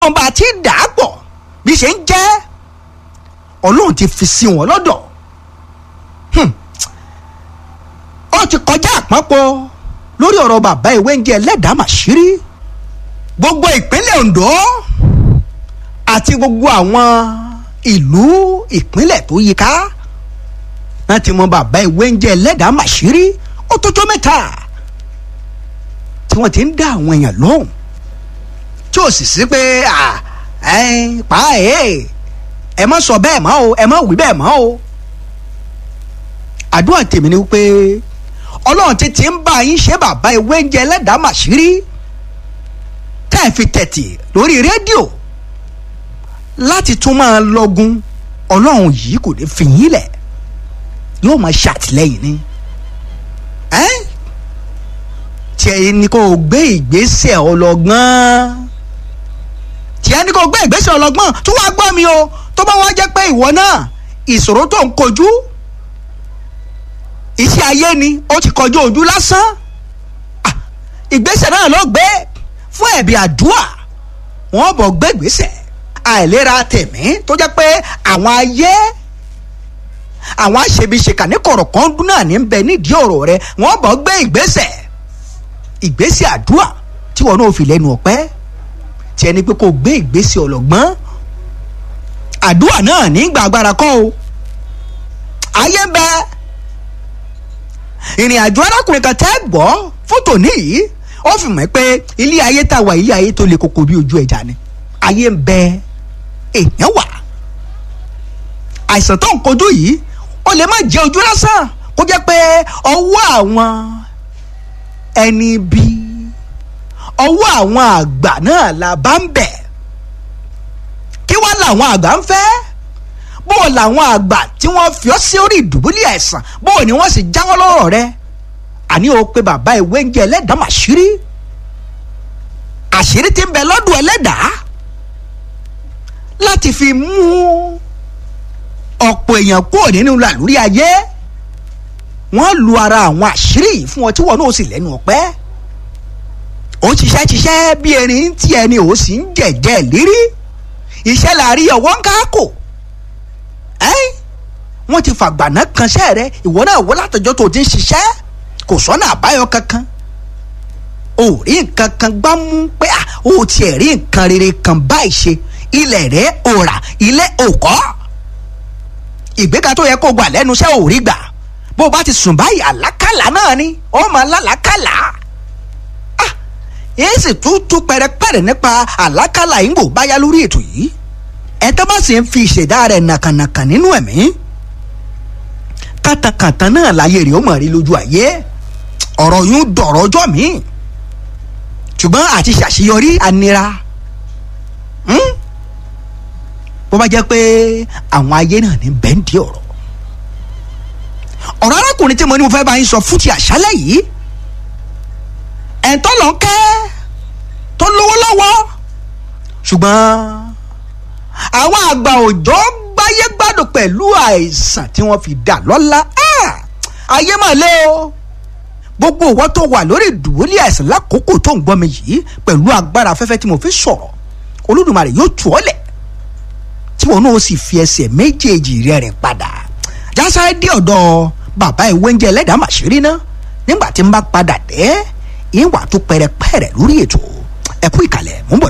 mọ bá a ti dà á pọ̀ bí ṣe ń jẹ́ ọlọ́run ti fi sí wọn lọ́dọ̀ ó ti kọjá àpapọ̀ lórí ọ̀rọ̀ bàbá ìwé ń jẹ́ ẹlẹ́dàá màṣírí gbogbo ìpínlẹ̀ Ondo àti gbogbo àwọn ìlú ìpínlẹ̀ tó yíká wọ́n ti mọ bàbá ìwé ń jẹ́ ẹlẹ́dàá màṣírí ó tó tó mẹ́ta tí wọ́n ti ń dá àwọn èèyàn lóhùn tí ò sì sí pé pa ẹ̀ ẹ má sọ bẹ́ẹ̀ mọ́ o ẹ má wí bẹ́ẹ̀ mọ́ o àdúrà tèmi ni wípé ọlọ́run ti ti ń bá yín ṣe bàbá ìwé ń jẹ́ ẹlẹ́dàá màṣírí tá ẹ fi tẹ̀tì lórí rédíò láti tún máa lọ́gun ọlọ́run yìí kò ní fi yín lẹ̀ yóò máa ṣàtìlẹ́yìn ni tí ẹ ní kó gbé ìgbésẹ̀ ọlọ́gbọ́n tí ẹ ní kó gbé ìgbésẹ̀ ọlọ́gbọ́n tó wá gbọ́ mi o tó bá wá jẹ́ pé ìwọ náà ìṣòro tó ń kojú iṣẹ́ ayé ni ó ti kọjú ojú lásán ìgbésẹ̀ náà ló gbé fún ẹ̀bí àdúrà wọ́n bọ̀ gbé ìgbésẹ̀ àìlera tẹ̀mí tó jẹ́ pé àwọn ayé àwọn aṣebiṣeka ní kọ̀rọ̀kan dún náà ní bẹ nídìí ọ̀rọ̀ rẹ wọ́n bọ̀ gbé ìgbésẹ̀ ìgbésẹ̀ àdúrà tí wọn náà fi lẹ́nu ọ̀pẹ́ tí ẹni pé kò gbé ìgbésẹ̀ ọlọ́gbọ́n àdúrà náà ní gbàgbára kọ́ o ayé ń bẹ ìrìn àjò arákùnrin kan tẹ́ gbọ́ fótò níyì ó fi mọ̀ pé ilé ayé tá a wà ilé ayé tó le koko bí ojú ẹja ni ayé ń bẹ èèyàn wà àìsàn tó ń kojú yìí ó lè má jẹ ojú lásán kó jẹ́ pé ọwọ́ àwọn ẹni bí ọwọ́ àwọn àgbà náà la bá ń bẹ̀ kí wá làwọn àgbà ń fẹ́ bó o làwọn àgbà tí wọ́n fi ọ́ sí orí ìdùbúlẹ̀ àìsàn bó o ní wọ́n sì jáwọ́ lọ́rọ̀ rẹ àní o pé bàbá ìwé ń jẹ ẹlẹ́dàá màṣírí àṣírí tí ń bẹ lọ́dún ẹlẹ́dàá láti fi mú ọ̀pọ̀ èèyàn kúrò nínú làlúrí ayé wọ́n lu ara àwọn àṣírí yìí fún ọ tí wọn náà sì lẹ́nu ọ̀pẹ́ ó ṣiṣẹ́ ṣiṣẹ́ bí erin tí ẹni ò sì ń jẹ̀jẹ̀ lérí iṣẹ́ la rí ọwọ́ ń káàkó wọ́n ti fàgbàná kanṣẹ́ rẹ ìwọ náà wọ́n látọjọ́ tó ti ń ṣiṣẹ́ kò sọ́nà àbáyọ kankan ò rí nǹkan kan gbá mú pé ó tiẹ̀ rí nǹkan rere kan báyìí ṣe ilẹ̀ rẹ̀ ò rà ilé ò kọ́ ìgbéga tó yẹ kó gbà lẹ́nu iṣẹ́ ò rí gbà bó o bá ti sùn báyìí àlákàlà náà ni ó máa lálàákàlà ah èyí sì tún tún pẹrẹpẹrẹ nípa àlákàlà yìí ń bò báyá lórí ètò yìí ẹ tó bá sì ń fi ìṣẹ̀dá rẹ̀ nàkànàkàn nínú ẹ̀mí kàtàkàtà náà láyé rẹ̀ ó mọ̀ rí lójú ayé ọ̀rọ̀ yún dọ̀rọ̀ ọjọ́ mi ṣùgbọ́n àti ṣàṣeyọrí anira bó bá jẹ́ pé àwọn ayé náà ní bẹ́ńdì ọ̀rọ̀ ọ̀rọ̀ arákùnrin tí mo ní mo fẹ́ bá yín sọ fún ti àṣálẹ̀ yìí ẹ̀ńtọ́ lọ kẹ́ tó lówó lọ́wọ́ ṣùgbọ́n àwọn àgbà òjò gbáyé gbádùn pẹ̀lú àìsàn tí wọ́n fi dà lọ́lá ayé mà lé o gbogbo ìwọ tó wà lórí ìdùbúlẹ̀ àìsàn lákòókò tó ń gbọ́ mi yìí pẹ̀lú agbára afẹ́fẹ́ tí mo fi sọ̀rọ̀ olódùmarè yóò tù ọ́ lẹ̀ tí wọn náà sì fi ẹsẹ̀ méjèèjì rẹ̀ rìn padà jásáré dé ọ̀dọ̀ bàbá ìwé oúnjẹ ẹlẹ́dàá màṣírí ná nígbà tí n bá padà dé ìwà tó pẹrẹpẹrẹ lórí ètò ẹ̀kú ìkàlẹ̀ mú bọ̀.